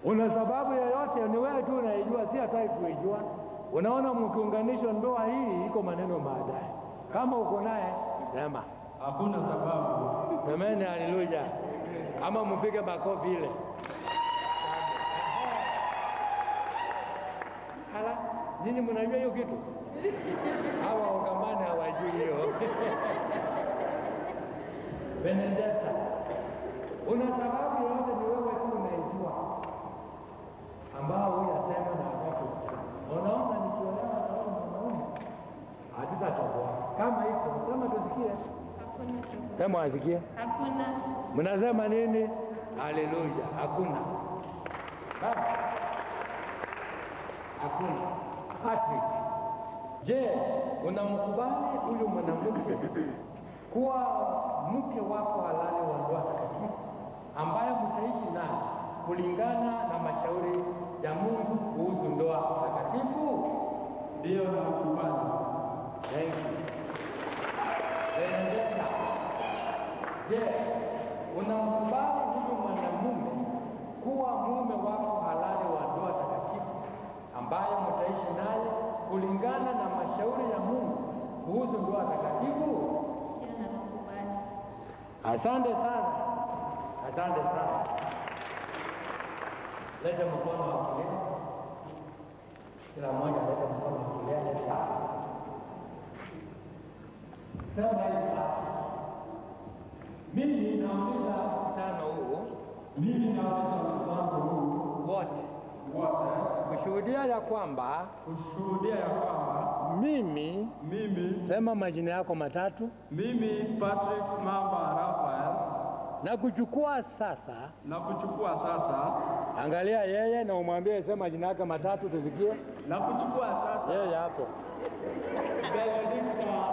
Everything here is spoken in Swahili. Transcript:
Una sababu yoyote? Ni wewe tu unaijua, si hataki kuijua. Unaona, mkiunganisha ndoa hii iko maneno baadaye. Kama uko naye sema Hakuna sababu. semeni haleluya, ama mpige makofi ile. Hala, nyinyi mnajua hiyo kitu? Hawa wagamani hawajui hiyo. Benedetta, una sababu yoyote? Ni wewe tu unaijua, ambao huyasema na wakati usema. Unaona, nikiolewa na wewe mwanaume hatutatoboa. Kama iko sema tusikie, Hakuna. sema wasikie. Hakuna. Mnasema nini? Haleluya, hakuna. Baba, Hakuna. Patrick, je, unamkubali huyu mwanamke kuwa mke wako halali wa ndoa takatifu ambaye mtaishi naye kulingana na mashauri ya Mungu kuhusu ndoa takatifu? Ndiyo nakubali. Thank you. Benedetta, je, unamkubali huyu mwanamume kuwa mume wako halali wa ndoa takatifu ambaye mtaishi naye kulingana na mashauri ya Mungu kuhusu ndoa takatifu? Ndiyo nakubali. Asante sana, asante sana. Leta mkono wa kulia, kila mmoja leta mkono wa kulia. Leta sema hivi basi, mimi nauliza mkutano huu Mimi naweza mchango huu wote wote kushuhudia ya kwamba kushuhudia ya kwamba mimi, mimi sema majina yako matatu, mimi Patrick Mamba Raphael na kuchukua sasa. na kuchukua sasa Angalia yeye na umwambie sema majina yake matatu, tusikie na kuchukua sasa yeye hapo. Benedicta